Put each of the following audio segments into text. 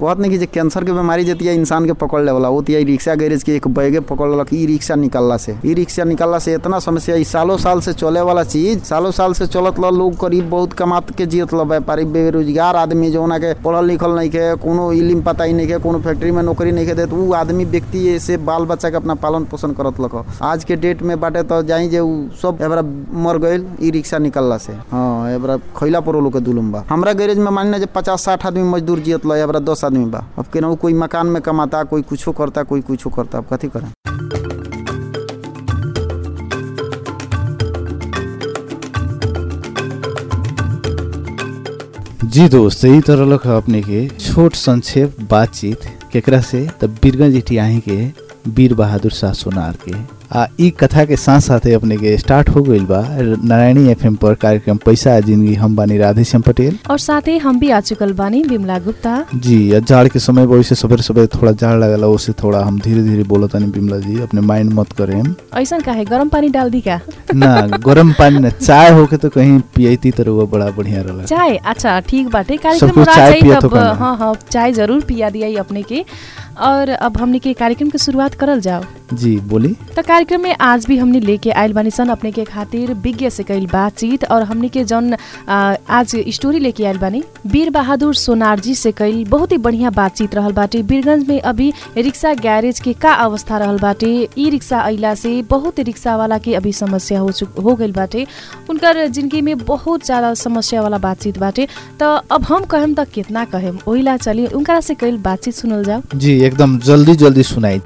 कहत नहीं कि जे कैंसर के बीमारी जतिया इंसान के पकड़ लेवला वो तिया रिक्शा गैरेज के एक बैगे पकड़ लेलक ई रिक्शा निकलला से ई रिक्शा निकलला से इतना समस्या ई सालों साल से चले वाला चीज सालों साल से चलत ल लोग करीब बहुत कमात के जियत ल व्यापारी बेरोजगार आदमी जौना के पढ़ल लिखल नहीं के कोनो इलिम पता ही नहीं के कोनो फैक्ट्री में नौकरी नहीं के देत उ आदमी व्यक्ति से बाल बच्चा के अपना पालन पोषण करत लक आज के डेट में बाटे तो जाई जे उ सब एबरा मर गइल ई रिक्शा निकलला से हाँ एबरा खैला पर लोग के दुलुम बा हमरा गैरेज में मान जे पचास साठ आदमी मजदूर जियत ल एबरा दस आदमी बा अब केनाहू कोई मकान में कमाता कोई कुछो करता कोई कुछो करता अब कथी करें जी दोस्त यही तरह लख अपने के छोट संक्षेप बातचीत केकरा से तब बीरगंज इटियाही के वीर बहादुर शाह सोनार के आ ई कथा के साथ साथे अपने के स्टार्ट हो गइल बा नारायणी एफएम पर कार्यक्रम पैसा आ जिंदगी हम बानी राधेश्याम पटेल और साथै हम भी आ चुकल बानी बिमला गुप्ता जी या जाड़ के समय वैसे सवेरे सवेरे थोड़ा जाड़ लगला उससे थोड़ा हम धीरे धीरे बोलत तानी बिमला जी अपने माइंड मत करें ऐसन काहे गरम पानी डाल दी का ना गरम पानी ना चाय होके तो कहीं पियती तो रहुआ बड़ा बढ़िया रहला चाय अच्छा ठीक बाटे सब कार्यक्रम कुछ हो चाय जाई पियत तब होखा ना। हाँ हाँ चाय जरूर पिया दिया अपने के और अब हमने के कार्यक्रम के शुरुआत करल जाओ जी बोली तो कार्यक्रम में आज भी हमने लेके आयल बानी सन अपने के खातिर विज्ञ से कईल बातचीत और हमने के जौन आ, आज स्टोरी लेके आयल बानी वीर बहादुर सोनार जी से कईल बहुत ही बढ़िया बातचीत रहल बाटे वीरगंज में अभी रिक्शा गैरेज के का अवस्था रहल बाटे ई रिक्शा अइला से बहुत रिक्शा वाला के अभी समस्या हो चुक हो गइल बाटे उनकर जिंदगी में बहुत ज्यादा समस्या वाला बातचीत बाटे तो अब हम कहेम त कितना कहेम ओहिला चली उनकरा से कईल बातचीत सुनल जाओ जी एकदम जल्दी जल्दी सुनाई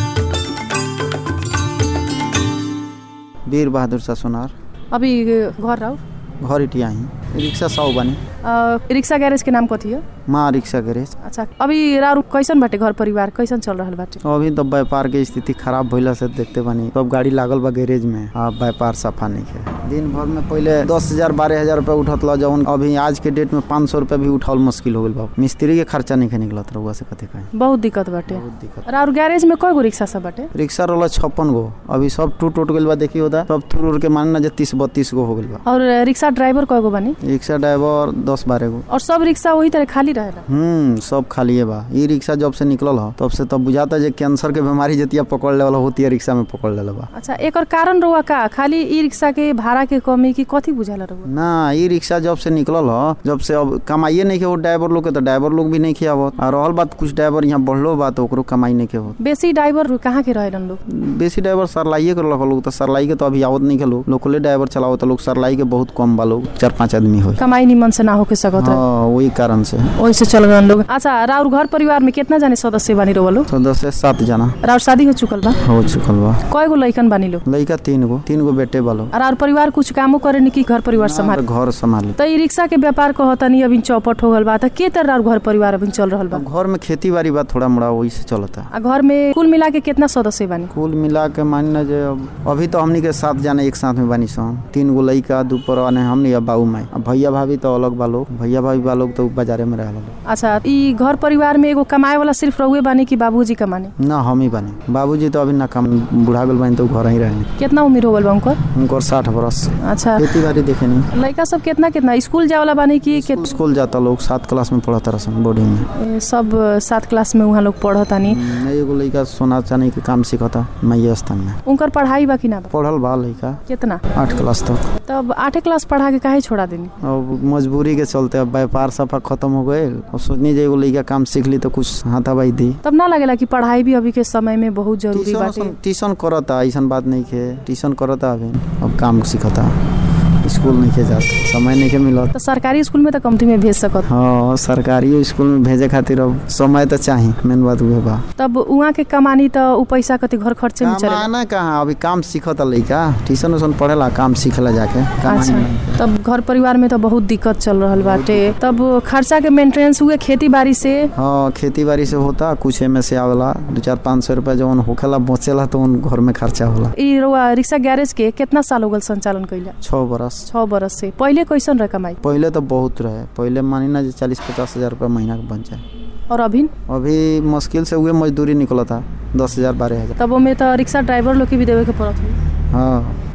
वीर बहादुर शाह सोनार अभी घर रहो घर इटिया ही रिक्शा सौ बनी रिक्शा गैरेज के नाम कथी है माँ रिक्शा गैरेज अच्छा अभी रारू कैसन बाटे घर परिवार कैसन चल रहल बाटे अभी तो व्यापार के स्थिति खराब भइला से देखते बानी सब गाड़ी लागल बा गैरेज में आ व्यापार सफा नहीं है दिन भर में पहले दस हजार बारह हजार रुपया उठत ला जौन अभी आज के डेट में पाँच सौ रुपया भी उठावल मुश्किल हो गइल बा मिस्त्री के खर्चा नहीं निकलत रहुआ से कथी कहें बहुत दिक्कत बाटे बहुत दिक्कत रारू गैरेज में कय गो रिक्शा सब बाटे रिक्शा रोला छप्पन गो अभी सब टूट टूट गइल बा देखी होता सब टूट उड़ के मानना जे तीस बत्तीस गो हो गइल बा और रिक्शा ड्राइवर कय गो बानी रिक्शा ड्राइवर दस बारह गो और सब रिक्शा वही तरह खाली रहेला हम्म सब खालिए बा ई रिक्शा जब से निकलल ह तब से तब बुझाता जे कैंसर के बीमारी जतिया पकड़ लेवल होती है रिक्शा में पकड़ लेला बा अच्छा एकर कारण रहुआ का खाली ई रिक्शा के भाड़ा के कमी की कथी बुझाला रहुआ ना ई रिक्शा जब से निकलल ह जब से अब कमाइए नहीं के हो ड्राइवर लोग के तो ड्राइवर लोग भी नहीं खियावत और रहल बात कुछ ड्राइवर यहाँ बढ़लो बा तो ओकरो कमाई नहीं के हो बेसी ड्राइवर कहाँ के रहेलन लोग बेसी ड्राइवर सरलाइए के रखल लोग तो सरलाई के तो अभी आवत नहीं के लोग लोकले ड्राइवर चलाओ तो लोग सरलाई के बहुत कम बा लोग चार पांच आदमी हो कमाई निमन से ना होके सकत रहे हाँ वही कारण से वही से चल गए लोग अच्छा राउर घर परिवार में कितना जाने सदस्य बानी रहुआ लोग तो दस से सात जना राउर शादी हो चुकल बा हो चुकल बा कय गो लइकन बानी लोग लड़का तीन गो तीन गो बेटे बा लोग और राउर परिवार कुछ कामो करे नि कि घर परिवार संभाल घर संभाले त ई रिक्शा के व्यापार कहतनी अभी चौपट हो गल बा त के तरह राउर घर परिवार अभी चल रहल बा अब घर में खेती बाड़ी बा थोड़ा मोड़ा वही से चलता आ घर में कुल मिला के कितना सदस्य बानी कुल मिला के मानना जे अब अभी तो हमनी के साथ जाने एक साथ में बानी सन तीन गो लड़का दू परवाने हमनी अब बाबू माई अब भैया भाभी तो अलग बा लोग भैया भाभी बा लोग तो बाजारे में रह लोग अच्छा ई घर परिवार में एगो कमाए वाला सिर्फ रहुए बानी कि बाबूजी कमाने ना हम ही बानी बाबूजी तो अभी ना काम बुढ़ा गल बानी तो घर ही रहने कितना उम्र हो गल बा उनकर उनकर साठ बरस अच्छा खेती बाड़ी देखे नहीं लड़का सब कितना कितना स्कूल जाए वाला बानी कि के स्कूल जाता लोग सात क्लास में पढ़ता रसन बोर्डिंग में ए, सब सात क्लास में वहाँ लोग पढ़तानी हम्म, एगो लड़का सोना चांदी के काम सीखता मैया स्थान में उनकर पढ़ाई बा कि ना बा पढ़ल बा लड़का कितना आठ क्लास तक तब आठे क्लास पढ़ा के काहे छोड़ा देनी अब मजबूरी के चलते अब व्यापार सफा खत्म हो गए अब सोचनी जे एगो लड़का काम सीख ली तो कुछ हाथाबाई दी तब ना लगेला कि पढ़ाई भी अभी के समय में बहुत जरूरी ट्यूशन बाटे उसन- ट्यूशन करता ऐसा बात नहीं के ट्यूशन करता अभी अब काम सीखता स्कूल नहीं के जाता समय नहीं के मिलत तो सरकारी स्कूल में तो कमती में भेज सकत हाँ सरकारी स्कूल में भेजे खातिर अब समय तो चाहिए मेन बात उहे बा तब उहाँ के कमानी तो उ पैसा कति घर खर्चे में चलेला कमाना कहाँ अभी काम सीखता लड़का ट्यूशन उसन पढ़ेला काम सीखेला जाके कमाई नहीं। अच्छा तब घर परिवार में तो बहुत दिक्कत चल रहल बाटे तब खर्चा के मेंटेनेंस हुए खेती बाड़ी से हाँ खेती बाड़ी से होता कुछ एमे से आवेला दो चार पाँच सौ रुपया जवन होखेला बचेला तो उन घर में खर्चा होला ई रउआ रिक्शा गैरेज के कितना साल हो गल संचालन कैला छः बरस छः बरस से पहिले कैसन रहे कमाई पहले तो बहुत रहे पहले मानी ना जे चालीस पचास हजार रुपया महीना के बन जाए और अभी अभी मुश्किल से हुए मजदूरी निकला था दस हजार बारह हजार तब ओमे तो रिक्शा ड्राइवर लोग के भी देवे के पड़त हुई हाँ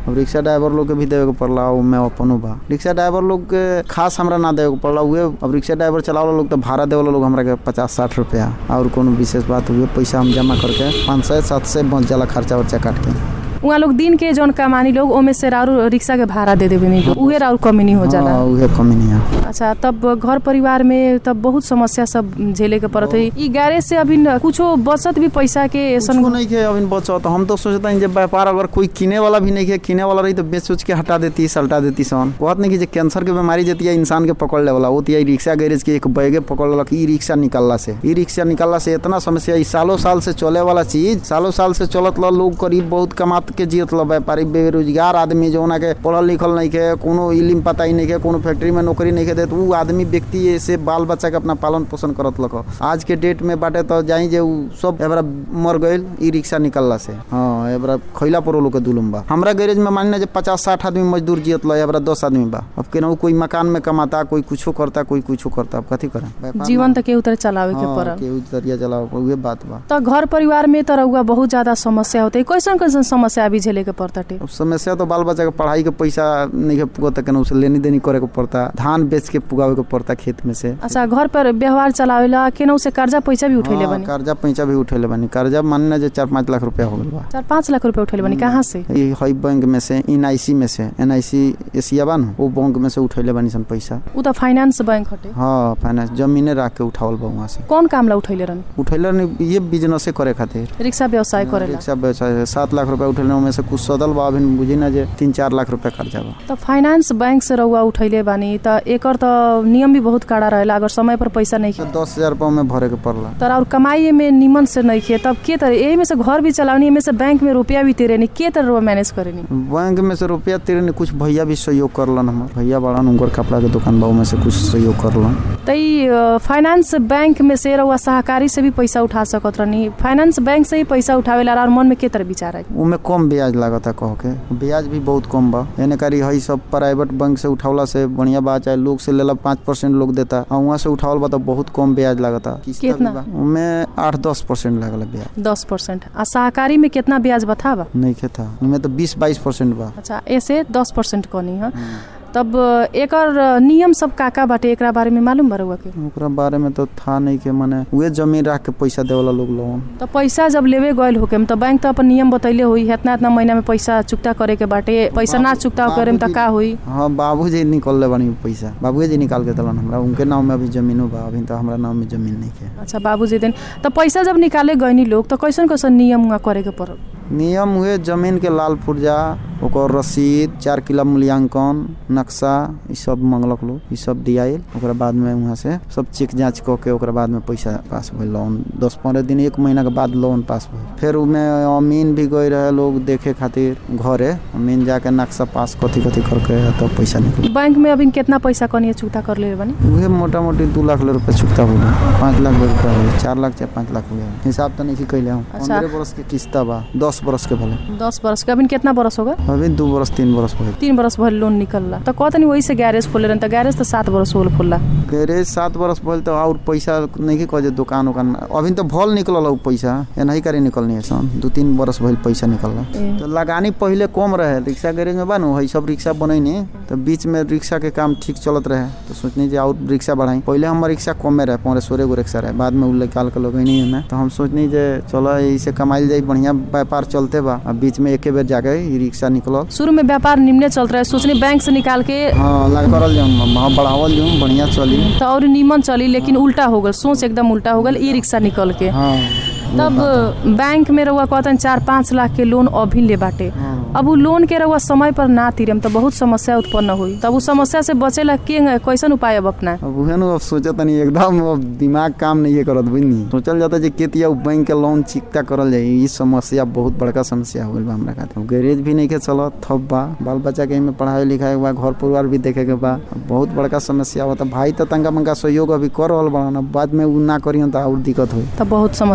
अब रिक्शा ड्राइवर लोग के भी देवे के पड़ला ओमे अपनो बा रिक्शा ड्राइवर लोग के खास हमरा ना देवे के पड़ला उहे अब रिक्शा ड्राइवर चलावला लोग तो भाड़ा देवला लोग हमरा के पचास साठ रुपया और कोनो विशेष बात हुए पैसा हम जमा करके पाँच सौ सात सौ बच जाला खर्चा वर्चा काट के उहाँ लोग दिन के जौन कमानी लोग ओमे से राउर रिक्शा के भाड़ा दे देवे नहीं उहे राउर कमी नहीं हो जाला हाँ, उहे कमी नहीं है अच्छा तब घर परिवार में तब बहुत समस्या सब झेले के पड़त है ई गैरेज से अभी न कुछो बचत भी पैसा के ऐसन कुछो नहीं के अभी बचत हम तो सोचता हूँ जब व्यापार अगर कोई किने वाला भी नहीं है किने वाला रही तो बेच उच के हटा देती सल्टा देती सन कहत नहीं कि जे कैंसर के बीमारी जती है इंसान के पकड़ ले वाला होती है रिक्शा गैरेज के एक बैगे पकड़ लेलक ई रिक्शा निकलला से ई रिक्शा निकलला से इतना समस्या ई सालों साल से चले वाला चीज सालों साल से चलत ल लोग करीब बहुत कमात के जियत ल व्यापारी बेरोजगार आदमी जो के पढ़ल लिखल नहीं के कोनो इलिम पता ही नहीं के कोनो फैक्ट्री में नौकरी नहीं के देत उ आदमी व्यक्ति से बाल बच्चा के अपना पालन पोषण करत लक आज के डेट में बाटे तो जाई जे उ सब एबरा मर गइल ई रिक्शा निकलला से हाँ एबरा खैला पर लोग के दुलुम बा हमरा गैरेज में मान जे पचास साठ आदमी मजदूर जियत ल एबरा दस आदमी बा अब केनाहू कोई मकान में कमाता कोई कुछो करता कोई कुछो करता अब कथी करे व्यापार जीवन में- त केहू तरह चलावे के हाँ, पड़ल केहू जरिया चलाओ उहे बात बा त घर परिवार में त रउआ बहुत ज्यादा समस्या होते कैसन कैसन समस्या अभी झेले के पड़ताटे अब समस्या तो बाल बच्चा के पढ़ाई के पैसा नहीं के पुगता केना उसे लेनी देनी करे के पड़ता धान बेच के पुगावे के पड़ता खेत में से अच्छा घर पर व्यवहार चलावेला केनहू से कर्जा पैसा भी उठैले हाँ, बनी कर्जा पैसा भी उठेले बानी कर्जा मानना जे चार पाँच लाख रुपया हो गल बा चार पाँच लाख रुपया उठैले बनी कहाँ से ई हई बैंक में से एन आई सी में से एन आई सी एशिया बा न वो बैंक में से उठेले बानी सन पैसा उ त फाइनेंस बैंक हटे हाँ फाइनेंस जमीने रख के उठावल बा वहाँ से कौन काम ला उठैले रहनी उठेले नहीं ये बिजनेसे करे खातिर रिक्शा व्यवसाय करेला रिक्शा व्यवसाय सात लाख रुपया उठेले उनमें से कुछ सदल बा अभी बुझी ना जे तीन चार लाख रुपया कर्जा बा त फाइनेंस बैंक से रउआ उठैले बानी त एकर त नियम भी बहुत कड़ा रहेला अगर समय पर पैसा नहीं तो दस हजार रुपया में भरे के पड़ला तर और कमाई में निमन से नहीं खे तब के तरह यही में से घर भी चलावनी में से बैंक में रुपया भी तेरेनी के तरह रउआ मैनेज करेनी बैंक में से रुपया तेरे ने कुछ भैया भी सहयोग करलन हमर भैया बड़न उनकर कपड़ा के दुकान बा में से कुछ सहयोग करलन त ई अ, फाइनेंस बैंक में से रउआ सहकारी से भी पैसा उठा सकत रहनी फाइनेंस बैंक से ही पैसा उठावेला और मन में के तरह विचार आई उमे कम ब्याज लागता कह के ब्याज भी बहुत कम बा एने करी हई सब प्राइवेट बैंक से उठावला से बढ़िया बा चाहे लोग से लेला पाँच परसेंट लोग देता और वहाँ से उठावल बा तो बहुत कम ब्याज लागता किस्ता भी कितना? बा। उमे आठ दस परसेंट लागल ब्याज दस परसेंट आ सहकारी में कितना ब्याज बतावा नहीं के था उमे तो बीस बाईस परसेंट बा अच्छा ऐसे दस परसेंट कनी है तब अ, एकर अ, नियम सब का का बाटे एकरा बारे में मालूम बा रउआ के ओकरा बारे में तो था नहीं के माने उहे जमीन रख के पैसा देवला लोग लोन तो पैसा जब लेवे गयल होके तो बैंक तो अपन नियम बतैले हुई इतना इतना महीना में पैसा चुकता करे के बाटे पैसा ना चुकता करे में तो का हुई हाँ बाबूजी निकल ले बनी पैसा बाबूजी जी निकाल के दिलन हमरा उनके नाम में अभी जमीनो बा अभी तो हमरा नाम में जमीन नहीं के अच्छा बाबूजी दिन तो पैसा जब निकाले गयनी लोग तो कैसन कैसन नियम उहाँ करे के पड़ल नियम हुए जमीन के लाल पुर्जा ओकर रसीद चार किलो मूल्यांकन नक्शा ई सब मंगलक लोग ई सब दियाइल ओकरा बाद में वहाँ से सब चेक जांच कऽ के ओकरा बाद में पैसा पास भइल लोन दस पंद्रह दिन एक महीना के बाद लोन पास भइल फिर उमे अमीन भी गए रहे लोग देखे खातिर घरे अमीन जाके नक्शा पास कथी कथी करके तब पैसा निकल बैंक में अभी कितना पैसा कनी चुकता कर ले बनी उहे मोटा मोटी दू लाख रुपया चुकता हो गया पाँच लाख रुपया हो गया चार लाख चाहे पाँच लाख हो गया हिसाब तो नहीं कैले हम अच्छा। पंद्रह बरस के किस्ता बा दस बरस के भले दस बरस के अभी कितना बरस होगा अभी दू बरस तीन बरस भइल तीन बरस भर लोन निकलला तो कहतनी वही से गैरेज खोले रहन तो गैरेज तो सात बरस होल खोलला गैरेज सात बरस भइल तो और पैसा नहीं के कहे दुकान उकान में अभी तो भल निकलल उ पैसा एनाही करे निकलनी है सन दू तीन बरस भइल पैसा निकलल ए। तो लगानी पहले कम रहे रिक्शा गैरेज में बानू है सब रिक्शा बनैनी तो बीच में रिक्शा के काम ठीक चलत रहे तो सोचनी जे और रिक्शा बढ़ाई पहले हमर रिक्शा कमे रहे पंद्रह सोलह गो रिक्शा रहे बाद में उ निकाल के लगैनी है तो हम सोचनी जे चलो इसे कमाइल जाई बढ़िया व्यापार चलते बा आ बीच में एके बेर जाके ई रिक्शा निकलल शुरू में व्यापार निम्ने चल रहा है सोचनी बैंक से निकाल के हाँ लग करल जाऊँ हाँ बढ़ावल जाऊँ बढ़िया चली तो और निमन चली लेकिन उल्टा हो गल सोच एकदम उल्टा हो गल ई रिक्शा निकल के हाँ तब बैंक में रहुआ कहतन चार पाँच लाख के लोन अभी ले बाटे हाँ। अब उ लोन के रहुआ समय पर ना तीरम तो बहुत समस्या उत्पन्न हुई तब उ समस्या से बचेला के कैसन उपाय अब अपना अब उहे नु अब सोचत नहीं एकदम अब दिमाग काम नहीं करत बुझनी सोचल जाता जे केतिया उ बैंक के लोन चिकता करल जाई ई समस्या बहुत बड़का समस्या हो गइल बा हमरा खातिर अब गैरेज भी नहीं के चलत थप बा बाल बच्चा के में पढ़ाई लिखाई बा घर परिवार भी देखे के बा अब बहुत बड़का समस्या होता भाई तो तंगा मंगा सहयोग अभी कर रहल बा बाद में उ ना करियन तो और दिक्कत होई तब बहुत समस्या हो जाए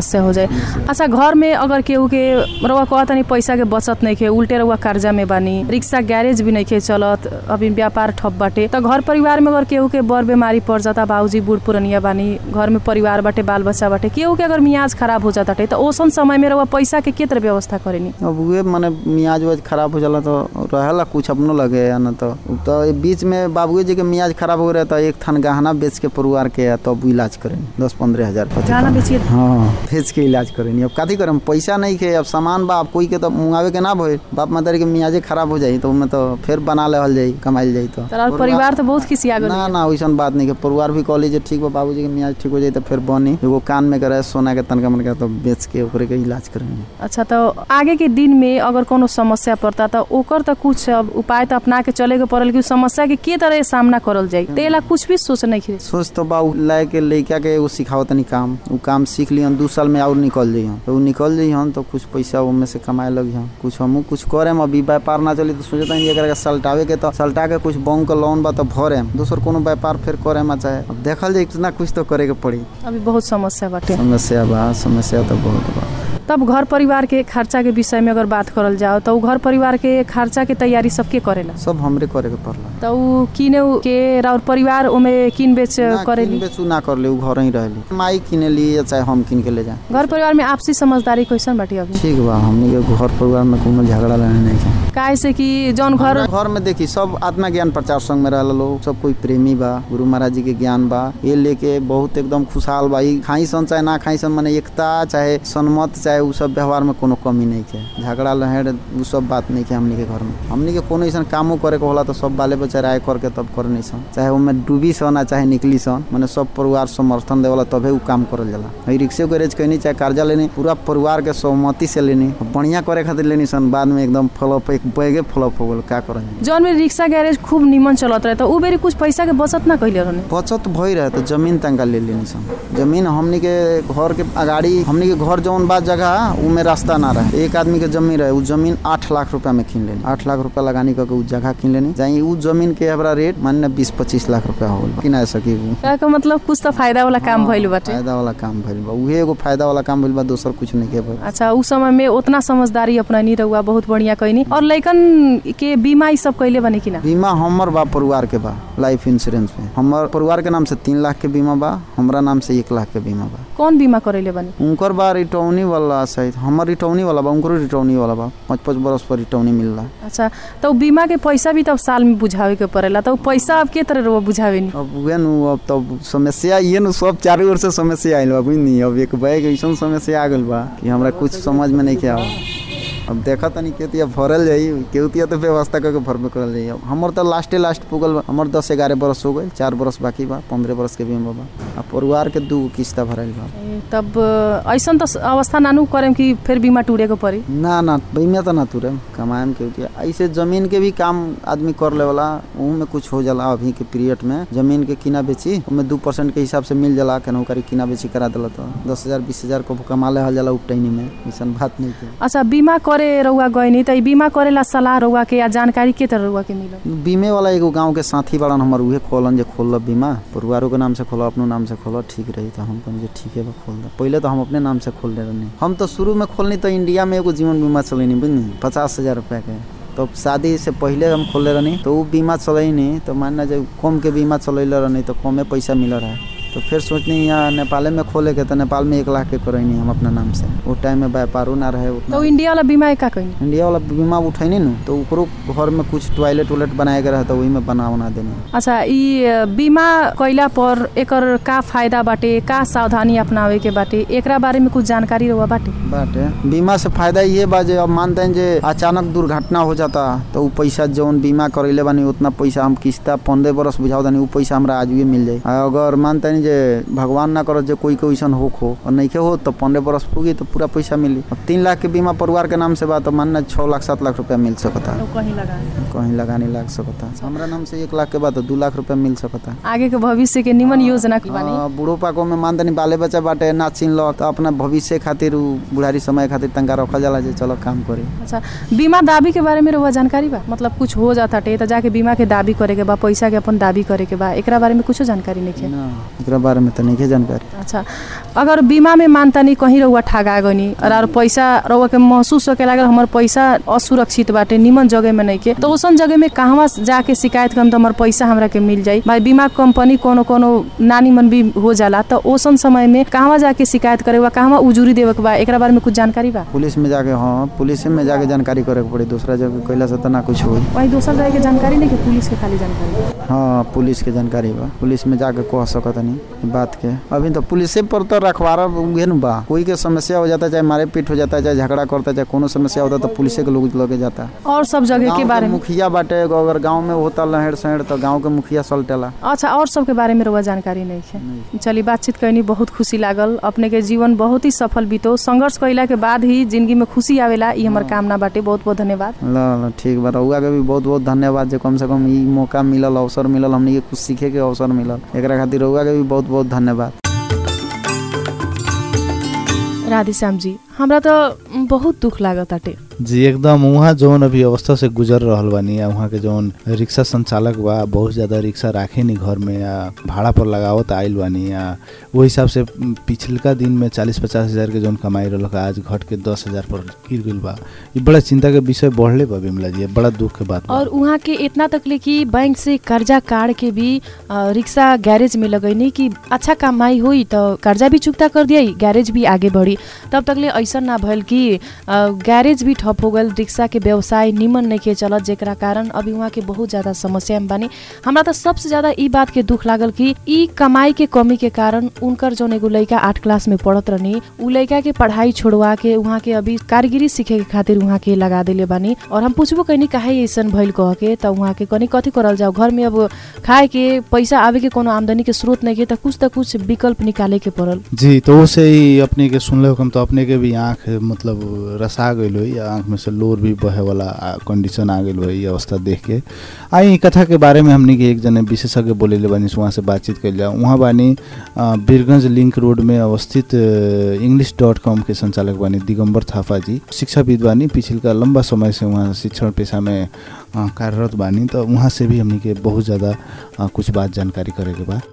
अच्छा घर में अगर केहू के रउआ कहत नहीं पैसा के बचत नहीं खे उल्टे रउआ कर्जा में बानी रिक्शा गैरेज भी नहीं खे चलत अभी व्यापार ठप बाटे तो घर परिवार में अगर केहू के बड़ बीमारी पड़ जाता बाबूजी बूढ़ पुरनिया बानी घर में परिवार बाटे बाल बच्चा बाटे केहू के अगर मियाज खराब हो जाता तो ओसन समय में रउआ पैसा के के तरह व्यवस्था करेनी अब उहे मने मियाज उज खराब हो जाला तो रहेला कुछ अपनो लगे या ना तो तो ये बीच में बाबूजी जी के मियाज खराब हो रहे तो एक थान गहना बेच के परिवार के तब तो इलाज करें दस पंद्रह हजार पति गाना बेचिए हाँ बेच के इलाज करेनी अब कथी करम पैसा नहीं के अब सामान बा अब कोई के तो मुंगावे के ना भइल बाप मातारी के मियाजे खराब हो जाई तो उनमें तो फिर बना लेवल जाई कमाइल जाई तो तर परिवार तो बहुत खिसिया गल ना ना वैसन बात नहीं के परिवार भी कहली जे ठीक बा बाबूजी के मियाज ठीक हो जाई तो फिर बनी एगो कान में करे सोना के तनका मनका तो बेच के ओकरे के इलाज करेंगे अच्छा तो आगे के दिन में अगर कोनो समस्या पड़ता तो ओकर तो कुछ अब उपाय तो अपना के चले के पड़ल कि उ समस्या के के तरह सामना करल जाई तेला कुछ भी सोच नहीं खे सोच तो बा उ लाए के लइका के एगो सिखाओ तनी काम उ काम सीख लिहन दू साल में और निकल जइहन तो उ निकल जइहन तो कुछ पैसा ओमे से कमाए लगिहन कुछ हमहू कुछ करेम अभी व्यापार ना चली तो सोचता हन एकरा के सल्टावे के तो सल्टा के कुछ बैंक के लोन बा तो भरेम दोसर कोनो व्यापार फिर करेम चाहे अब देखल जाए ना कुछ तो करे के पड़ी अभी बहुत समस्या बाटे समस्या बा समस्या तो बहुत बा तब घर परिवार के खर्चा के विषय में अगर बात करल जाओ तो उ घर परिवार के खर्चा के तैयारी सबके करेला सब हमरे करे के पड़ला तो उ किने उ के और परिवार ओमे किन बेच ना, करेली किन बेचू ना कर ले उ घर ही रहली माई किने ली या चाहे हम किन के ले जाए घर परिवार में आपसी समझदारी कैसन बाटे अभी ठीक बा हमनी के घर परिवार में कोनो झगड़ा लड़ाई नहीं है काहे से कि जौन घर हमरा घर में देखी सब आत्मा ज्ञान प्रचार संघ में रहल लोग सब कोई प्रेमी बा गुरु महाराज जी के ज्ञान बा ये लेके बहुत एकदम खुशहाल बा ई खाई सन चाहे ना खाई सन माने एकता चाहे सन्मत चाहे उ सब व्यवहार में कोनो कमी नहीं है झगड़ा लहर उ सब बात नहीं है हमनी के घर में हमनी के कोनो ऐसा कामो करे के होला तो सब बाले बच्चा राय करके तब करनी सन चाहे उनमें डूबी सन आ चाहे निकली सन माने सब परिवार समर्थन देवला तबे उ काम करल जाला हई रिक्शे गैरेज कहनी चाहे कर्जा लेनी पूरा परिवार के सहमति से लेनी बढ़िया करे खातिर लेनी सन बाद में एकदम फ्लॉप एक बैगे फ्लॉप हो गेल का करल जौन में रिक्शा गैरेज खूब निमन चलत रहे तो उ बेरी कुछ पैसा के बचत ना कैले रहने बचत भई रहे तो जमीन तंका ले लेनी सन जमीन हमनी के घर के अगाड़ी हमनी के घर जौन बा जगह उमे रास्ता ना रहे एक आदमी के जमीन रहे उ जमीन आठ लाख रुपया में किन लेनी आठ लाख रुपया लगानी करके उ जगह किन लेनी जाई उ जमीन के हमरा रेट माने बीस पच्चीस लाख रुपया हो गल किना सकी उ का के मतलब कुछ तो फायदा वाला काम भइल बाटे फायदा वाला काम भइल बा उहे एगो फायदा वाला काम भइल बा दोसर कुछ नहीं के भइल अच्छा उस समय में उतना समझदारी अपनानी रहुआ बहुत बढ़िया कहनी और लइकन के बीमा ई सब कैले बने कि ना बीमा हमर बा परिवार के बा लाइफ इंश्योरेंस में हमर परिवार के नाम से तीन लाख के बीमा बा हमरा नाम से एक लाख के बीमा बा कौन बीमा करैले बने उनकर बा रिटौनी वाला शायद हमर रिटौनी वाला बा उनकरो रिटौनी वाला बा पाँच पाँच बरस पर रिटौनी मिलला अच्छा तो उ बीमा के पैसा भी तब साल में बुझावे के पड़ेला तो उ पैसा अब के तरह रहुआ बुझावे नी अब उहे नु अब तब समस्या ये नु सब चारों ओर से समस्या आइल बा बुझनी अब एक बैग ऐसन समस्या आ गइल बा कि हमरा कुछ समझ में नहीं के आवा अब देखा तनी केतिया भरल जाई केतिया तो व्यवस्था करके भरबे करल जाई अब हमर तो लास्टे लास्ट पुगल बा हमर दस ग्यारह बरस हो गइल चार बरस बाकी बा पंद्रह बरस के बीमा बा आ परिवार के दू किस्ता भराइल बा ए, तब ऐसन तो अवस्था नानू करेम कि फिर बीमा टूटे के पड़ी ना ना बीमा तो ना तुरे कमाएम के उतिया ऐसे जमीन के भी काम आदमी कर लेवला ऊ में कुछ हो जाला अभी के पीरियड में जमीन के किना बेची उमें दू परसेंट के हिसाब से मिल जाला केनाहू करी किना बेची करा दिला तो दस हजार बीस हजार को कमा ले जाला उपटैनी में ऐसन बात नहीं के अच्छा बीमा करे रहुआ गइनी त ई बीमा करेला सलाह रहुआ के या जानकारी के तरह रहुआ के मिलल बीमे वाला एगो गांव के साथी बड़न हमर उहे खोलन जे खोल बीमा परिवारों के नाम से खोलो अपनो नाम से खोलो ठीक रही तो हम कहनी जे ठीक है बा खोल दे पहले तो हम अपने नाम से खोल दे रहनी हम तो शुरू में खोलनी तो इंडिया में एगो जीवन बीमा चलेनी बुझनी पचास हजार रुपया के तो शादी से पहले हम खोले रहनी तो वो बीमा चलैनी तो मानना जब कम के बीमा चलैले रहनी तो कमे पैसा मिल रहा है तो फिर सोचनी यहाँ नेपाले में खोले के तो नेपाल में एक लाख के करैनी हम अपना नाम से वो टाइम में व्यापारो ना रहे उतना तो उ इंडिया वाला बीमा का कइनी इंडिया वाला बीमा उठैनी नु तो ओकरो घर में कुछ टॉयलेट उलेट बनाए के रहे तो वही में बना उना देनी अच्छा ई अ, बीमा कइला पर एकर का फायदा बाटे का सावधानी अपनावे के बाटे एकरा बारे में कुछ जानकारी रहुआ बाटे बाटे बीमा से फायदा ये बा जे अब मानते हैं जे अचानक दुर्घटना हो जाता तो उ पैसा जौन बीमा करैले बानी उतना पैसा हम किस्ता पंद्रह बरस बुझाओ दानी उ पैसा हमरा आज भी मिल जाई आ अगर मानते हैं जे भगवान ना करत जे कोई के वैसन होख हो और नहीं हो तो पंद्रह बरस पूगी तो पूरा पैसा मिली अब तीन लाख के बीमा परिवार के नाम से बा तो मानना छः लाख सात लाख रुपया मिल सकता कहीं लगा कहीं लगाने लग सकता हमरा नाम से एक लाख के बाद तो दू लाख रुपया मिल सकता आगे के भविष्य के निमन योजना के बानी हाँ, बूढ़ो पाको में मानतनी बाले बच्चा बाटे ना चिन लो तो अपना भविष्य खातिर उ बुढ़ारी समय खातिर तंका रखल जाला जे चलो काम करे अच्छा बीमा दावी के बारे में रहुआ जानकारी बा मतलब कुछ हो जाता टे तो जाके बीमा के दावी करे के बा पैसा के अपन दावी करे के बा एकरा बारे में कुछ जानकारी नहीं है ना एकरा बारे में तो नहीं जानकारी अच्छा अगर बीमा में मानतानी कहीं रउआ ठगा गनी और पैसा रउआ के महसूस होके लागल हमर पैसा असुरक्षित बाटे निमन जगह में नहीं के तो ओसन जगह में कहवा जाके शिकायत करम तो हमर पैसा हमरा के मिल जाई भाई बीमा कंपनी कोनो कोनो नानी मन भी हो जाला तो ओसन समय में कहवा जाके शिकायत करे बा कहवा उजूरी देवे के बा एकरा बारे में कुछ जानकारी बा पुलिस में जाके हाँ पुलिस में जाके जानकारी करे के पड़ी दूसरा जगह कैला से तो ना कुछ होई वही दोसर जगह के जानकारी नहीं कि पुलिस के खाली जानकारी बा। हाँ पुलिस के जानकारी बा पुलिस में जाके कह सकत नहीं ई बात के अभी तो पुलिसे पर तो रखवारा उहे न बा कोई के समस्या हो जाता चाहे मारे पीट हो जाता चाहे झगड़ा करता चाहे कोनो समस्या होता तो पुलिसे के लोग लगे जाता और सब जगह गाँव के बारे में मुखिया बाटे एगो अगर गांव में होता लहर सहर तो गांव के मुखिया सलटेला अच्छा और सबके बारे में रउआ जानकारी नहीं है चली बातचीत कैनी बहुत खुशी लागल अपने के जीवन बहुत ही सफल बीतो संघर्ष कैला के बाद ही जिंदगी में खुशी आवेला ई हमर कामना बाटे बहुत बहुत धन्यवाद ल ल ठीक बा रउआ के भी बहुत बहुत धन्यवाद जे कम से कम ई मौका मिलल अवसर मिलल हमनी के कुछ सीखे के अवसर मिलल एकरा खातिर रउआ के भी बहुत बहुत धन्यवाद राधेश्याम जी हमरा तो बहुत दुख लागत आटे जी एकदम वहाँ जौन अभी अवस्था से गुजर रहल बानी आ वहाँ के जौन रिक्शा संचालक बा बहुत ज्यादा रिक्शा राखे नी घर में या भाड़ा पर लगावत आइल बानी या वो हिसाब से पिछलका दिन में चालीस पचास हजार के जौन कमाई रहल आज घट के दस हजार पर गिर गइल बा ये बड़ा चिंता के विषय बढ़ले बा बिमला जी बड़ा दुख के बात बा। और उहाँ के इतना तकले कि बैंक से कर्जा काट के भी अ, रिक्शा गैरेज में लगैनी कि अच्छा कमाई हुई तो कर्जा भी चुकता कर दिया गैरेज भी आगे बढ़ी तब तकले ऐसा ना भइल कि अ, गैरेज भी ठप हो गल रिक्शा के व्यवसाय निमन नहीं के चलत जेकरा कारण अभी उहाँ के बहुत ज्यादा समस्या में बानी हमरा तो सबसे ज्यादा ई बात के दुख लागल कि ई कमाई के कमी के कारण उनकर जौन एगो लड़का आठ क्लास में पढ़त रहनी उ लड़का के पढ़ाई छोड़वा के उहाँ के अभी कारीगिरी सीखे के खातिर उहाँ के लगा देले बानी और हम पूछबो कहनी काहे ऐसन भइल कह के त उहाँ के कनी कथी करल जाओ घर में अब खाए के पैसा आवे के कोनो आमदनी के स्रोत नहीं के त कुछ त कुछ विकल्प निकाले के पड़ल जी तो उसे ही अपने के सुनले हो तो अपने के भी आँख मतलब रसा गइल हो या आँख में से लोर भी बहे वाला कंडीशन आ गइल हो ये अवस्था देख के आई कथा के बारे में हमने के एक जने विशेषज्ञ बोलेले बानी से वहाँ से बातचीत कैल जाए वहाँ बानी अ, बीरगंज लिंक रोड में अवस्थित इंग्लिश डॉट कॉम के संचालक बानी दिगंबर थापा जी शिक्षाविद बानी पिछलका लंबा समय से वहाँ शिक्षण पेशा में अ, कार्यरत बानी तो वहाँ से भी हमने के बहुत ज़्यादा अ, कुछ बात जानकारी करे के बा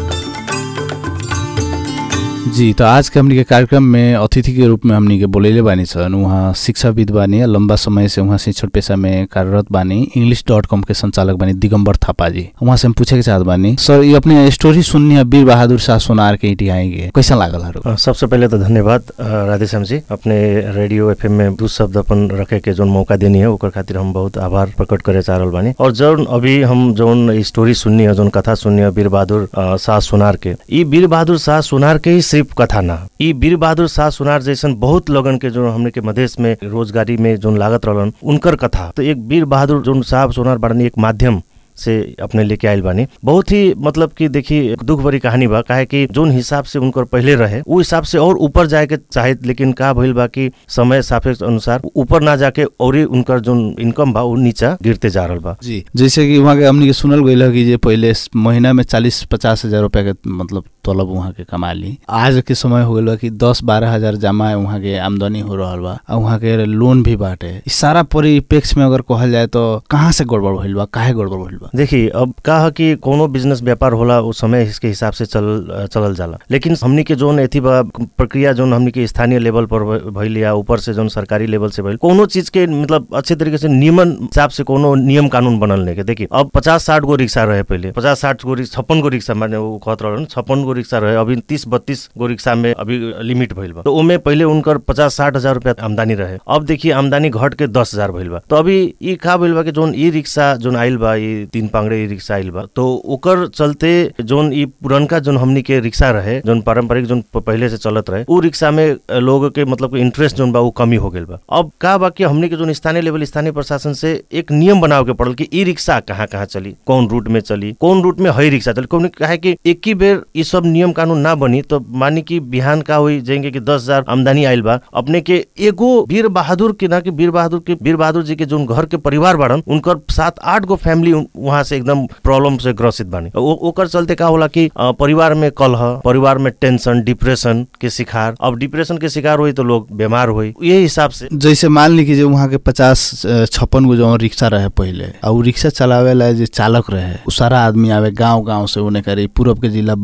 जी तो आज के हमनी के कार्यक्रम में अतिथि के रूप में हमनी के बोलेले बानी छन् उहाँ शिक्षाविद बानी लंबा समय से उहाँ शिक्षण पेशा में कार्यरत बानी इंग्लिश डॉट कॉम के संचालक बानी दिगंबर थापा जी उहाँ से हम पूछे के चाहत बानी सर ये अपने स्टोरी सुननी है वीर बहादुर शाह सोनार के इटी आएंगे कैसा लागल हरू अ, सबसे पहले तो धन्यवाद अ, राधेश्याम जी अपने रेडियो एफएम में दू शब्द अपन रखे के जोन मौका देनी है ओकर खातिर हम बहुत आभार प्रकट करे चाह रहल बानी और जौन अभी हम जौन स्टोरी सुननी है जौन कथा सुननी है वीर बहादुर अ, शाह सोनार के ई वीर बहादुर शाह सोनार के ही सिर्फ कथा ना ई वीर बहादुर शाह सोनार जैसन बहुत लोगन के जो हमने के मधेश में रोजगारी में जोन लागत रहलन उनकर कथा तो एक वीर बहादुर जोन साहब सोनार बाड़नी एक माध्यम से अपने लेके आयल बानी बहुत ही मतलब कि देखिए दुख भरी कहानी बा काहे कि जोन हिसाब से उनकर पहले रहे उ हिसाब से और ऊपर जाए के चाहे लेकिन का भइल बा कि समय सापेक्ष अनुसार ऊपर ना जाके और ही उनकर जोन इनकम बा उ नीचा गिरते जा रहल बा जी जैसे कि वहाँ के हमनी के सुनल गइल है कि जे पहले स- महीना में चालीस पचास हजार रुपया के मतलब तलब वहाँ के कमा ली आज के समय हो गइल बा कि दस बारह हजार जमा वहाँ के आमदनी हो रहल बा आ वहाँ के लोन भी बाटे इ सारा परिप्रेक्ष्य में अगर कहल जाए तो कहाँ से गड़बड़ भइल बा काहे गड़बड़ भइल बा देखिए अब का है कि कोनो बिजनेस व्यापार होला उस समय इसके हिसाब से चल चलल जाला लेकिन हमनी के जोन एथी बा प्रक्रिया जोन हमनी के स्थानीय लेवल पर भ- भइल या ऊपर से जोन सरकारी लेवल से भइल कोनो चीज के मतलब अच्छे तरीके से नियमन हिसाब से कोनो नियम कानून बनल नहीं के देखिए अब पचास साठ गो रिक्शा रहे पहले पचास साठ गो रिक्शा छप्पन गो रिक्शा माने वो कहत रहन छप्पन गो रिक्शा रहे अभी तीस बत्तीस गो रिक्शा में अभी लिमिट भइल बा तो ओमे पहले उनकर पचास साठ हजार रुपया आमदनी रहे अब देखिए आमदनी घट के दस हजार भइल बा तो अभी ई का भइल बा कि जोन ई रिक्शा जोन आइल बा ई तीन पांगड़े ई रिक्शा आइल बा तो ओकर चलते जोन ई पुरनका जोन हमनी के रिक्शा रहे जोन पारंपरिक जोन प- पहले से चलत रहे उ रिक्शा में अ, लोग के मतलब इंटरेस्ट जोन बा उ कमी हो गेल बा अब का बा कि हमनी के जोन स्थानीय लेवल स्थानीय प्रशासन से एक नियम बनावे के पड़ल कि ई रिक्शा कहाँ कहाँ चली कौन रूट में चली कौन रूट में हई रिक्शा चली कौन काहे कि एक ही बेर ई सब नियम कानून ना बनी तो मानी कि बिहान का हुई जाएंगे कि दस हजार आमदनी आइल बा अपने के एगो वीर बहादुर के ना कि वीर बहादुर के वीर बहादुर जी के जोन घर के परिवार बाड़न उनकर सात आठ गो फैमिली वहां से एकदम प्रॉब्लम से ग्रसित बानी ओ- ओकर चलते का होला कि अ, परिवार में कलह परिवार में टेंशन डिप्रेशन के शिकार अब डिप्रेशन के शिकार हुई तो लोग बीमार हुई यही हिसाब से जैसे मान ली कि जो वहाँ के पचास छप्पन गो जो रिक्शा रहे पहले आ उ रिक्शा चलावे ला जे चालक रहे उ सारा आदमी आवे गांव गांव से उन्हें करे पूरब के जिला बारह पर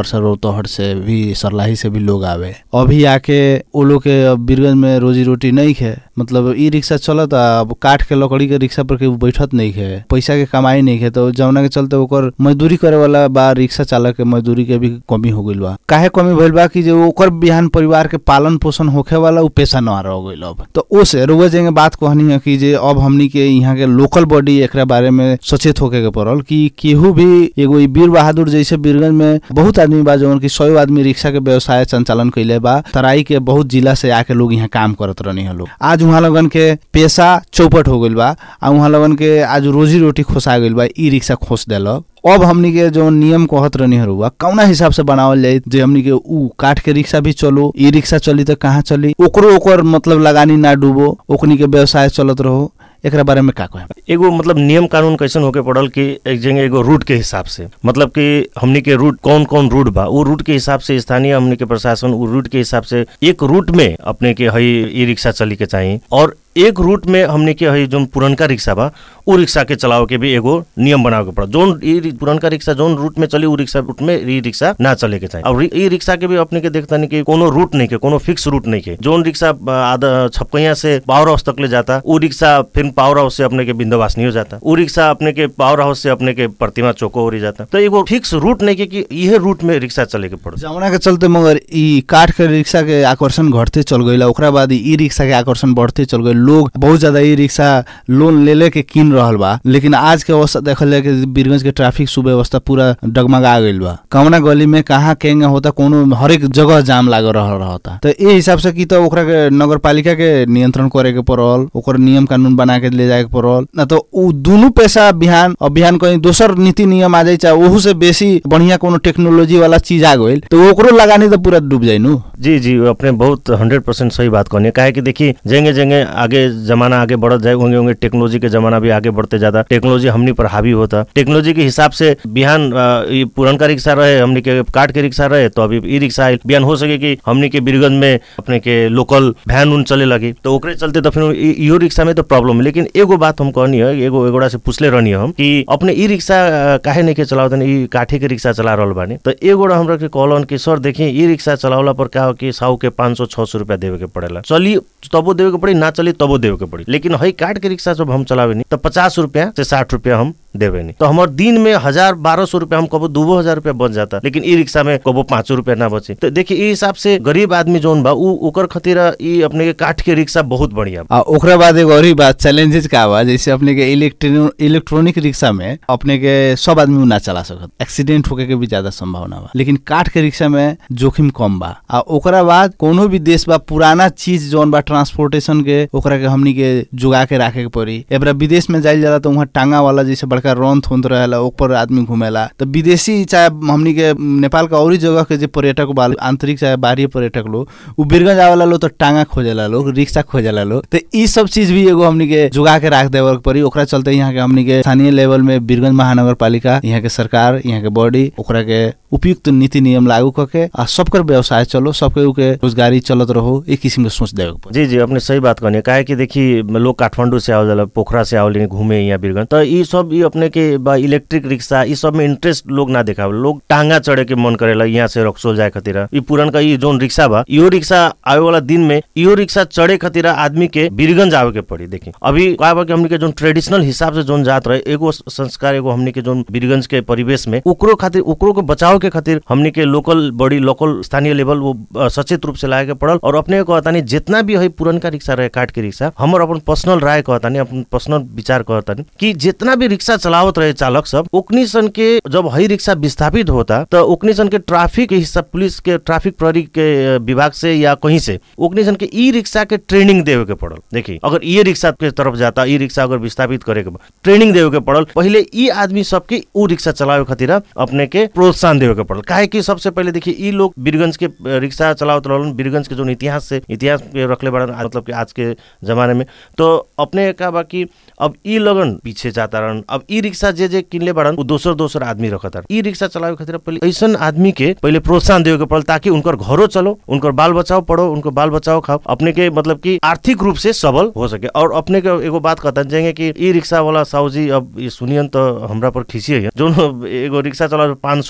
परसा रौतहट से भी सरलाही से भी लोग आवे अभी आके वो लोग के अब बीरगंज में रोजी रोटी नहीं है मतलब ई रिक्शा चलत अब काठ के लकड़ी के रिक्शा पर केहू बैठत नहीं है पैसा के कमाई नहीं है तो जौना के चलते ओकर मजदूरी करे वाला बा रिक्शा चालक के मजदूरी के भी कमी हो गइल बा काहे कमी भइल बा कि जो ओकर बिहान परिवार के पालन पोषण होखे वाला उ पेशा न रह गइल अब तो ओसे रुआ जेंगे बात कहनी है कि जे अब हमनी के यहाँ के लोकल बॉडी एकरा बारे में सचेत होके के पड़ल कि केहू भी एगो ई वीर बहादुर जैसे बीरगंज में बहुत आदमी बा जौन की सौ आदमी रिक्शा के व्यवसाय संचालन कैले बा तराई के बहुत जिला से आके लोग यहाँ काम करत रहनी है लोग आज वहाँ लगन के पेशा चौपट हो गइल बा आ वहाँ लगन के आज रोजी रोटी खोसा गइल बा ई रिक्शा खोस देलक अब हमनी के जो नियम कहत रहनी हरुआ कौना हिसाब से बनावल जाए जे हमनी के ऊ काठ के रिक्शा भी चलो ई रिक्शा चली तो कहाँ चली ओकरो ओकर मतलब लगानी ना डूबो ओकनी के व्यवसाय चलत रहो एकरा बारे में का कहे एगो मतलब नियम कानून कैसन होके पड़ल कि एक जगह एगो रूट के हिसाब से मतलब कि हमनी के रूट कौन कौन रूट बा वो रूट के हिसाब से स्थानीय हमनी के प्रशासन उ रूट के हिसाब से एक रूट में अपने के हई ई रिक्शा चली के चाहिए और एक रूट में हमने के हई जोन पुरनका रिक्शा बा उ रिक्शा के चलावे के भी एगो नियम बनावे के पड़ा जोन ई रि- पुरनका रिक्शा जोन रूट में चली उ रिक्शा रूट में ई रिक्शा ना चले के चाहिए और ई रिक्शा के भी अपने के देखता नहीं कि कोनो रूट नहीं के कोनो फिक्स रूट नहीं के जोन रिक्शा अ, आधा छपकैया से पावर हाउस तक ले जाता उ रिक्शा फिर पावर हाउस से अपने के बिंदवासनी हो जाता उ रिक्शा अपने के पावर हाउस से अपने के प्रतिमा चौको हो जाता तो एगो फिक्स रूट नहीं के कि यह रूट में रिक्शा चले के पड़ो जमुना के चलते मगर ई काठ के रिक्शा के आकर्षण घटते चल गई ओकरा बाद ई रिक्शा के आकर्षण बढ़ते चल गई लोग बहुत ज्यादा ई रिक्शा लोन ले ले के किन रहल बा लेकिन आज के अवस्था देखल जाए कि बीरगंज के ट्रैफिक सुव्यवस्था पूरा डगमगा गइल बा कौना गली में कहाँ केंगे होता कोनो हरेक जगह जाम लागल रह रहता तो ए हिसाब से की तो ओकरा के नगर पालिका के नियंत्रण करे के पड़ल ओकर नियम कानून बना के ले जाए के पड़ल ना तो उ दुनू पैसा बिहान अब बिहान कहीं दोसर नीति नियम आ जाए चाहे ओहू से बेसी बढ़िया कोनो टेक्नोलॉजी वाला चीज आ गइल तो ओकरो लगानी तो पूरा डूब जाई नु जी जी अपने बहुत हंड्रेड परसेंट सही बात कहनी है काहे कि देखिए जेंगे जेंगे आगे जमाना आगे बढ़त जाए होंगे होंगे टेक्नोलॉजी के जमाना भी आगे बढ़ते जाता टेक्नोलॉजी हमनी पर हावी होता टेक्नोलॉजी के हिसाब से बिहान अ, ई पुरनका रिक्शा रहे हमनी के काठ के रिक्शा रहे तो अभी ई रिक्शा आइल बिहान हो सके कि हमनी के बीरगंज में अपने के लोकल वैन उन चले लगी तो ओकरे चलते तो फिर ई- इहो रिक्शा में तो प्रॉब्लम है लेकिन एगो बात हम कहनी है एगो एगोड़ा से पूछले रहनी हम कि अपने ई रिक्शा अ, काहे नहीं के चलावत ई काठे के रिक्शा चला रहल बानी तो एगोड़ा हमरा के कहलन कि सर देखिए ई रिक्शा चलावला पर का हो कि साहू के पाँच सौ छह सौ रुपया देवे के पड़ेला चली तबो देवे के पड़ी ना चली तबो देवे के पड़ी लेकिन हई काट के रिक्शा जब हम चलावे नहीं तो पचास रुपया से साठ रुपया हम देवे नहीं तो हमार दिन में हजार बारह सौ रुपया हम कबो दो हजार रुपया बच जाता लेकिन ई रिक्शा में कबो पाँच रुपया ना बचे तो देखिए ई हिसाब से गरीब आदमी जोन बा उ ओकर खातिर ई अपने के काठ के रिक्शा बहुत बढ़िया बा। आ ओकरा बाद एगो और ही बात चैलेंजेस का बा जैसे अपने के इलेक्ट्रो इलेक्ट्रॉनिक रिक्शा में अपने के सब आदमी उ ना चला सकत एक्सीडेंट होके के भी ज्यादा संभावना बा लेकिन काठ के रिक्शा में जोखिम कम बा आ ओकरा बाद कोनो भी देश बा पुराना चीज जौन बा ट्रांसपोर्टेशन के ओकरा के हमनी के जुगा के राखे के पड़ी एबरा विदेश में जाइल जाला तो वहाँ टांगा वाला जैसे बड़का रंथ होत रहेला ऊपर आदमी घूमेला तो विदेशी चाहे हमनी के नेपाल का और जगह के जे पर्यटक बा आंतरिक चाहे बाहरी पर्यटक लोग उ बीरगंज आवेला लोग तो टांगा खोजेला लोग रिक्शा खोजेला लोग तो ई सब चीज भी एगो हमनी के जुगा के राख देवे के पड़ी ओकरा चलते यहाँ के हमनी के स्थानीय लेवल में बीरगंज महानगर पालिका यहाँ के सरकार यहाँ के बॉडी ओकरा के उपयुक्त नीति नियम लागू करके आ सबकर व्यवसाय चलो सबके के रोजगारी चलत रहो एक किसिम के सोच देवे के पड़ी जी जी अपने सही बात कहनी काहे कि देखी लोग काठमांडू से आवल जाला पोखरा से आवल घूमे यहाँ बीरगंज तो ई सब ई अपने के बा इलेक्ट्रिक रिक्शा ई सब में इंटरेस्ट लोग ना देखावे लोग टांगा चढ़े के मन करेला यहाँ से रक्सोल जाए खातिर ई पुरन का ई जोन रिक्शा बा इहो रिक्शा आवे वाला दिन में इहो रिक्शा चढ़े खातिर आदमी के बीरगंज आवे के पड़ी देखी अभी का बा कि हमनी के जोन ट्रेडिशनल हिसाब से जोन जात रहे एगो संस्कार एगो हमनी के जोन बीरगंज के परिवेश में ओकरो खातिर ओकरो के बचाव के खातिर हमनी के लोकल बड़ी लोकल स्थानीय लेवल वो अ, सचेत रूप से लाए के पड़ल और अपने कहतानी जितना भी है पुरनका रिक्शा रहे काट के रिक्शा हमर अपन पर्सनल राय कहतानी अपन पर्सनल विचार कहतानी कि जितना भी रिक्शा चलावत रहे चालक सब ओकनी सन के जब हई रिक्शा विस्थापित होता तो ओकनी सन के ट्रैफिक के हिस्सा पुलिस के ट्रैफिक प्रहरी के अ, विभाग से या कहीं से ओकनी सन के ई रिक्शा के ट्रेनिंग देवे के पड़ल देखी अगर ये रिक्शा के तरफ जाता ई रिक्शा अगर विस्थापित करे के बा, ट्रेनिंग देवे के पड़ल पहले ई आदमी सबके ऊ रिक्शा चलावे खातिर अपने के प्रोत्साहन देवे के पड़ल काहे कि सबसे पहले देखिए ई लोग बीरगंज के अ, रिक्शा चलावत रहलन बीरगंज के जो इतिहास से इतिहास पे रखले बड़न आ- मतलब कि आज के जमाने में तो अपने का बा कि अब ई लगन पीछे जाता रहन अब ई रिक्शा जे जे किनले बड़न उ दोसर दोसर आदमी रखत रहन ई रिक्शा चलावे खातिर पहले ऐसन आदमी के पहले प्रोत्साहन देवे के पड़ल ताकि उनकर घरो चलो उनकर बाल बचाओ पढ़ो उनको बाल बचाओ खाओ अपने के मतलब कि आर्थिक रूप से सबल हो सके और अपने के एगो बात कहता जाएंगे कि ई रिक्शा वाला साहू जी अब ये सुनियन तो हमरा पर खिसी है जो एगो रिक्शा चला पाँच सौ छह सौ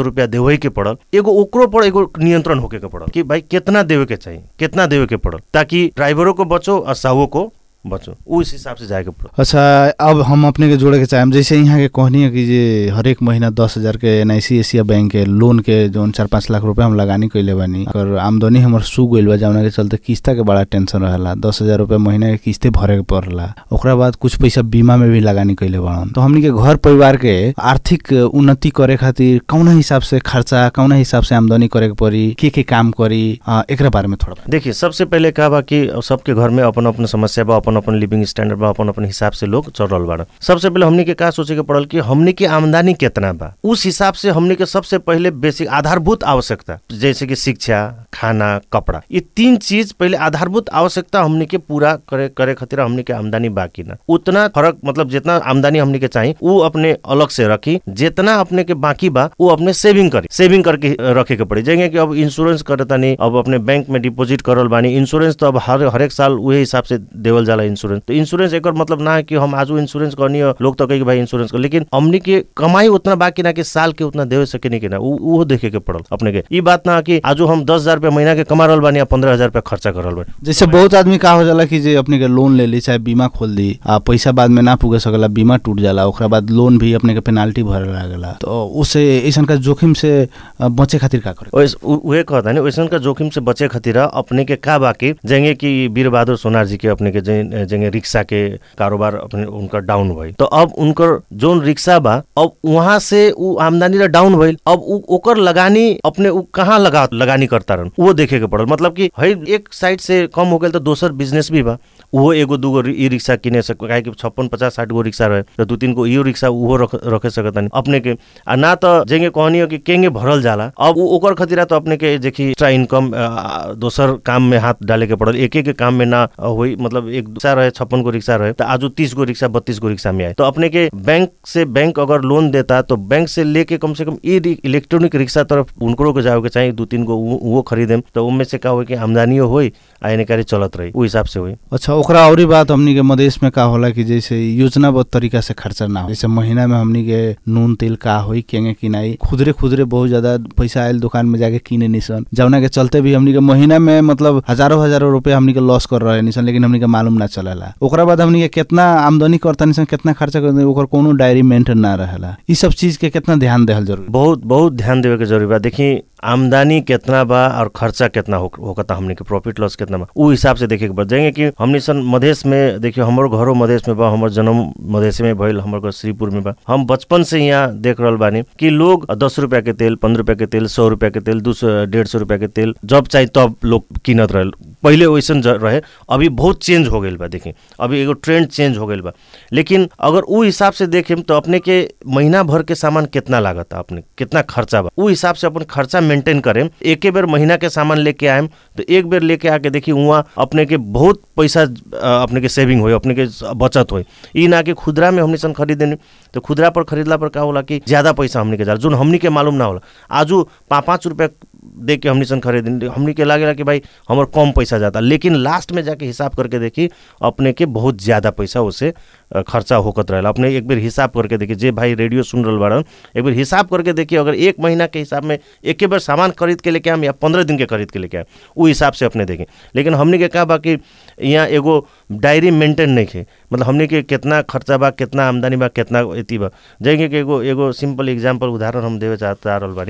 रुपया देवे के पड़ल एगो ओकरो पर एगो नियंत्रण होके के पड़ल कि भाई कितना देवे के चाहिए कितना देवे के पड़ल ताकि ड्राइवरों को बचो और साहुओं को बचो उस हिसाब से जाए के पड़ल अच्छा अब हम अपने के जोड़े के चाहेम जैसे यहाँ के कहनी है कि जे हरेक महीना दस हजार के एन एशिया बैंक के लोन के जौन चार पाँच लाख रुपया हम लगानी कैले बानी और आमदनी हमर सू गइल बा जौना के चलते किस्ता के बड़ा टेंशन रहेला दस हजार रुपया महीना के किस्ते भरे के पड़ला ओकरा बाद कुछ पैसा बीमा में भी लगानी कैले बाड़न तो हमनी के घर परिवार के आर्थिक उन्नति करे खातिर कौना हिसाब से खर्चा कौना हिसाब से आमदनी करे के पड़ी के के काम करी अ, एकरा बारे में थोड़ा देखिए सबसे पहले का बा कि सबके घर में अपन अपन समस्या बा अपन अपन लिविंग स्टैंडर्ड बा अपन अपन हिसाब से लोग चल रहल बाड़न सबसे पहले हमनी के का सोचे के पड़ल कि हमनी के आमदनी कितना बा उस हिसाब से हमनी के सबसे पहले बेसिक आधारभूत आवश्यकता जैसे कि शिक्षा खाना कपड़ा ये तीन चीज पहले आधारभूत आवश्यकता हमनी के पूरा करे करे खातिर हमनी के आमदनी बाकी ना उतना फर्क मतलब जितना आमदनी हमनी के चाहिए वो अपने अलग से रखी जितना अपने के बाकी बा वो अपने सेविंग करी सेविंग करके रखे के पड़ी जैसे कि अब इंश्योरेंस करे तानी अब अपने बैंक में डिपॉजिट करल बानी इंश्योरेंस तो अब हर हर एक साल उहे हिसाब से देवल जाला इंश्योरेंस तो इंश्योरेंस एक मतलब ना है कि हम आज इंश्योरेंस करनी है लोग तो कहे कि भाई इंश्योरेंस कर लेकिन हमनी के कमाई उतना बाकी ना कि साल के उतना देवे सके नहीं कि ना उ- उहो देखे के पड़ल अपने के ई बात ना कि आजो हम दस हजार रुपया महीना के कमा रहल बानी या पंद्रह हजार रुपया खर्चा कर रहल बानी जैसे बहुत आदमी का हो जाला कि जे अपने के लोन ले ली चाहे बीमा खोल दी आ पैसा बाद में ना पुगे सकला बीमा टूट जाला ओकरा बाद लोन भी अपने के पेनाल्टी भरे लागला तो उससे ऐसन का जोखिम से अ, बचे खातिर का करे ओइस- उ- उहे कहता नि वैसन का जोखिम से बचे खातिर अपने के का बाकी जेंगे कि वीर बहादुर सोनार जी के अपने के जे- जेंगे रिक्शा के कारोबार अपने उनका डाउन भइल तो अब उनकर जोन रिक्शा बा अब वहां से उ आमदनी र डाउन भइल अब उ ओकर लगानी अपने उ कहाँ लगा लगानी करता रहन वो देखे के पड़ल मतलब कि है एक साइड से कम हो गेल तो दोसर बिजनेस भी बा उहो एगो दूगो रि- ई रिक्शा किने सक काहे कि छप्पन पचास साठ गो रिक्शा रहे तो दू तीन गो इहो रिक्शा उहो रख रखे सकतानी अपने के आ ना तो जेंगे कहनी हो कि केंगे भरल जाला अब उ ओकर खतिरा तो अपने के देखी एक्स्ट्रा इनकम आ, दोसर काम में हाथ डाले के पड़ल एक एक के काम में ना होई मतलब एक रिक्शा रहे छप्पन गो रिक्शा रहे तो आज तीस गो रिक्शा बत्तीस गो रिक्शा में आए तो अपने के बैंक से बैंक अगर लोन देता तो बैंक से लेके कम से कम ई रि- इलेक्ट्रॉनिक रिक्शा तरफ उनको के जाओ के चाहिए दू तीन गो उ- उहो खरीदेम तो उनमें से का हो कि आमदनियो होई आ एने कारी चलत रही उ हिसाब से होई अच्छा ओकरा औरी बात हमनी के मदेश में का होला कि जैसे योजनाबद्ध तरीका से खर्चा ना हो जैसे महीना में हमनी के नून तेल का होई केंगे किनाई खुदरे खुदरे बहुत ज्यादा पैसा आयल दुकान में जाके किने निसन जौना के चलते भी हमनी के महीना में मतलब हजारों हजारों रुपया हमनी के लॉस कर रहे निसन लेकिन हमनी के मालूम ना चलेला ओकरा बाद हमनी के कितना आमदनी करता निसन कितना खर्चा करता ओकर कोनो डायरी मेंटेन ना रहेला ई सब चीज के कितना ध्यान देहल जरूरी बहुत बहुत ध्यान देवे के जरूरी बा देखी आमदनी कितना बा और खर्चा कितना हो होकता हमने के प्रॉफिट लॉस कितना बा उ हिसाब से देखे के बा जाएंगे कि हमनी सन मधेश में देखियो हमर घरो मधेश में बा हमर जन्म मधेश में भइल हमर घर श्रीपुर में बा हम बचपन से यहाँ देख रहल बानी कि लोग दस रुपया के तेल पंद्रह रुपया के तेल सौ रुपया के तेल दू सौ डेढ़ सौ रुपया के तेल जब चाही तब लोग किनत रहल पहिले वैसन ज- रहे अभी बहुत चेंज हो गइल बा देखी अभी एगो ट्रेंड चेंज हो गइल बा लेकिन अगर उ हिसाब से देखेम तो अपने के महीना भर के सामान कितना लागत अपने कितना खर्चा बा उ हिसाब से अपन खर्चा मेंटेन करेम एके बेर महीना के सामान लेके आएम तो एक बेर लेके आके देखी वहाँ अपने के बहुत पैसा अ, अपने के सेविंग होई अपने के बचत होई ई ना कि खुदरा में हमनी सन खरीदेनी तो खुदरा पर खरीदला पर का होला कि ज्यादा पैसा हमनी के जाला जोन हमनी के मालूम ना होला आजू पाँच पाँच रुपया दे के हमनी सन खरीदेनी हमनी के लागेला कि भाई हमर कम पैसा जाता लेकिन लास्ट में जाके हिसाब करके देखी अपने के बहुत ज्यादा पैसा उसे अ, खर्चा होकत रहेला अपने एक बेर हिसाब करके देखी जे भाई रेडियो सुन रहल बाड़न एक बेर हिसाब करके देखिए अगर एक महीना के हिसाब में एक बार सामान खरीद के लेके आम या पंद्रह दिन के खरीद के लेके आम उ हिसाब से अपने देखें लेकिन हमनी के का बा कि यहाँ एगो डायरी मेंटेन नहीं खे मतलब हमनी के कितना खर्चा बा कितना आमदनी बा कितना एती बा जाएंगे कि एगो एगो सिंपल एग्जाम्पल उदाहरण हम देवे चाह चाह रहल बानी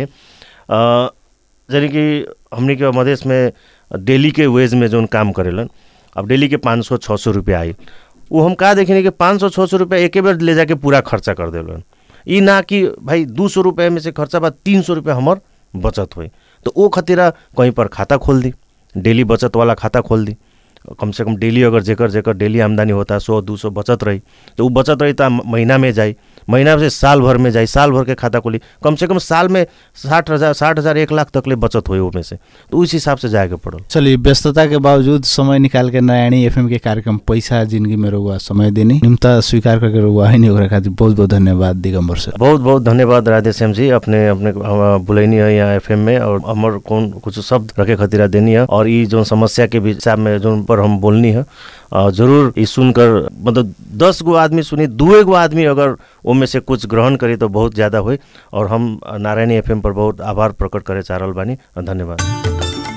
अ, यानी कि हमनी के मधेश में डेली के वेज में जौन काम करेलन अब डेली के पाँच सौ छः सौ रुपया आई वो हम का देखें कि पाँच सौ छः सौ रुपया एके बेर ले जाके पूरा खर्चा कर देलन ई ना कि भाई दू सौ रुपया में से खर्चा बा तीन सौ रुपया हमर बचत होई तो वो खतिरा कहीं पर खाता खोल दी डेली बचत वाला खाता खोल दी कम से कम डेली अगर जेकर जेकर डेली आमदनी होता सौ दू सौ बचत रही तो वो बचत रही तो महीना में जाई महीना से साल भर में जाई साल भर के खाता खोली कम से कम साल में साठ हज़ार साठ हज़ार एक लाख तक ले बचत हुई में से तो उस हिसाब से जाए के पड़ल चलिए व्यस्तता के बावजूद समय निकाल के नयानी एफएम के कार्यक्रम पैसा जिंदगी में रहुआ समय देनी निम्ता स्वीकार करके रहुआ है नहीं ओकरा खातिर बहुत बहुत धन्यवाद दिगंबर सर बहुत बहुत धन्यवाद राधे श्याम जी अपने अपने अ, बुलैनी है यहाँ एफएम में और हमर कौन कुछ शब्द रखे खतिरा देनी है और ई जो समस्या के भी हिसाब में जो ऊपर हम बोलनी है अ, जरूर ई सुनकर मतलब दस गो आदमी सुनी दुए गो आदमी अगर ओमे से कुछ ग्रहण करी तो बहुत ज़्यादा होई और हम नारायणी एफएम पर बहुत आभार प्रकट करे चाह रहल बानी धन्यवाद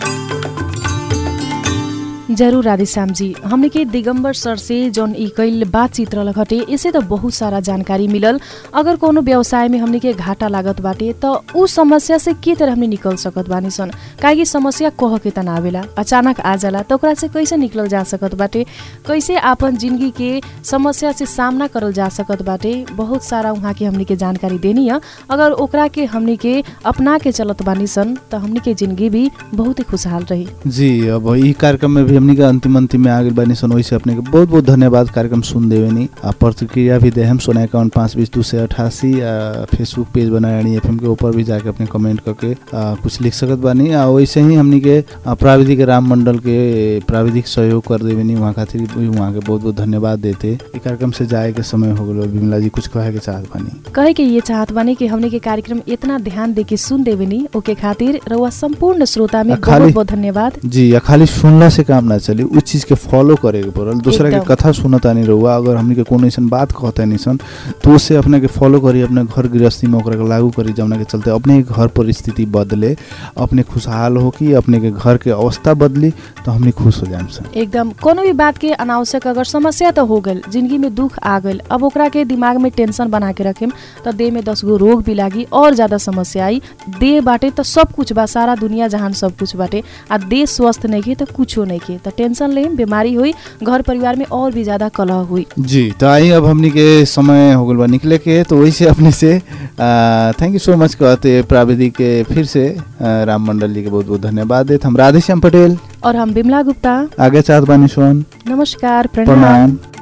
जरूर राधेश्याम जी हमने के दिगंबर सर से जौन ई कईल बातचीत रहल घटे इसे तो बहुत सारा जानकारी मिलल अगर कोनो व्यवसाय में हमने के घाटा लागत बाटे तो उ समस्या से के तरह हमने निकल सकत बानी सन काहे समस्या कह के तना आवेला अचानक आ जाला तो ओकरा से कैसे निकलल जा सकत बाटे कैसे आपन जिंदगी के समस्या से सामना करल जा सकत बाटे बहुत सारा वहाँ के हमने के जानकारी देनी है अगर ओकरा के हमने के अपना के चलत बानी सन तो हमने के जिंदगी भी बहुत ही खुशहाल रही जी अब ई कार्यक्रम में भी हमनी के अंतिम अंतिम में आगे बानी सन वैसे अपने के बहुत बहुत धन्यवाद कार्यक्रम सुन देवे नी आ प्रतिक्रिया भी दे हम सोना अकाउंट पाँच बीस दो सौ अठासी फेसबुक पेज बनारायणी एफ के ऊपर भी जाके अपने कमेंट करके आ, कुछ लिख सकत बानी आ वैसे ही हमनी के आ, प्राविधिक राम मंडल के प्राविधिक सहयोग कर देवे नी वहाँ खातिर भी वहाँ के बहुत बहुत धन्यवाद देते ई कार्यक्रम से जाए के समय हो गलो विमला जी कुछ कहे के चाहत बानी कहे के ये चाहत बानी कि हमने के कार्यक्रम इतना ध्यान दे के सुन देवे नी ओके खातिर रउआ संपूर्ण श्रोता में आ, खाली- बहुत बहुत धन्यवाद जी या खाली सुनला से काम ना चली उस चीज के फॉलो करे के पड़ल दूसरा के एकदम। कथा सुनता नहीं रहुआ अगर हमनी के कोनो ऐसन बात कहता नहीं सन तो उससे अपने के फॉलो करी अपने घर गृहस्थी में ओकरा के लागू करी जमुना के चलते अपने के घर परिस्थिति बदले अपने खुशहाल हो कि अपने के घर के अवस्था बदली तो हमनी खुश हो जाए सन एकदम कोनो भी बात के अनावश्यक अगर समस्या तो हो गल जिंदगी में दुख आ गल अब ओकरा के दिमाग में टेंशन बना के रखेम तो देह में दस गो रोग भी लागी और ज्यादा समस्या आई देह बाटे तो सब कुछ बा सारा दुनिया जहान सब कुछ बाटे आ देह स्वस्थ नहीं के तो कुछो नहीं के तो टेंशन लेम बीमारी हुई घर परिवार में और भी ज्यादा कलह हुई जी तो आई अब हमनी के समय हो गल बा निकले के तो वही से अपने से थैंक यू सो मच कहते प्राविधिक के फिर से आ, राम मंडल जी के बहुत बहुत धन्यवाद देते हम राधेश्याम पटेल और हम बिमला गुप्ता आगे चाहत बानी सोन नमस्कार प्रणाम प्रणाम